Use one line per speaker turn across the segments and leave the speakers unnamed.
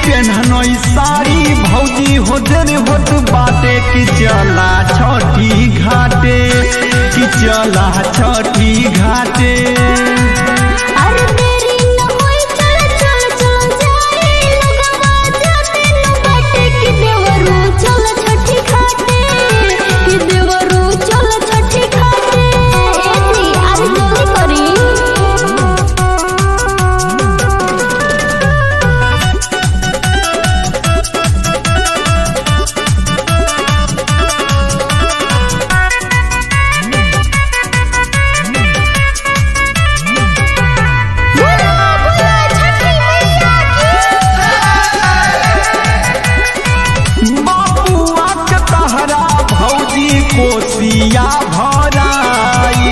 पेन्हनई साड़ी भौजी हो देर होत बाटे कि चला छठी घाटे कि चला छठी घाटे
अरे देरी न होई चल चल चल जाए लगवा जाते न बाटे कि देवरू चल छठी घाटे कि देवरू चल छठी घाटे एती आज जल्दी करी बोलो बोलो छठी मैया
बाबुआ के तहरा भौजी कोसिया भराई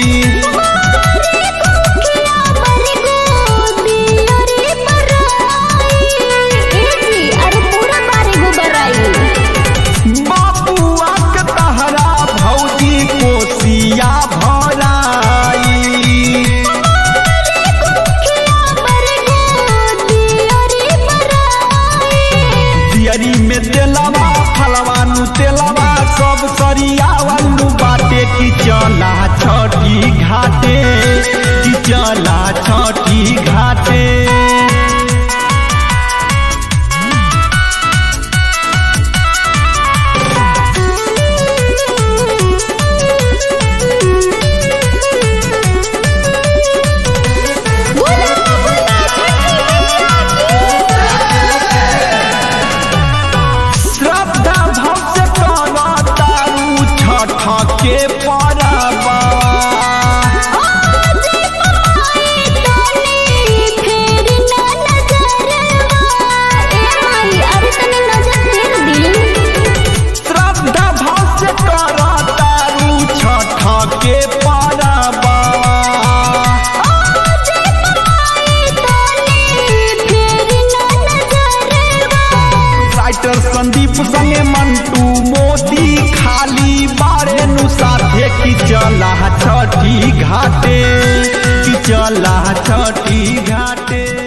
किया बर गोदी अरे बराई एती अरे पूरा बारे गो बराई
बाबुआ के तहरा भौजी कोसिया भराई
किया बर गोदी अरे बराई
दियरी में तेलवा फलवा नु तेलवा सब सरियावलू बाटे कि चला छठी घाटे कि चला छठी घाटे
बोलो बोलो छठी मैया
श्रद्धा भाव से करा तारू छठ के परबा
आज पाई तनी फेर ना नजरवा ए माई अरे तनी नजर फेर दी
श्रद्धा भाव से करा तारू छठ के परबा
आज पाई तनी फेर ना नजरवा
राइटर संदीप संगे मंटू मोदी खाली बारे नु साथे कि चला छठी घाटे कि चला छठी घाटे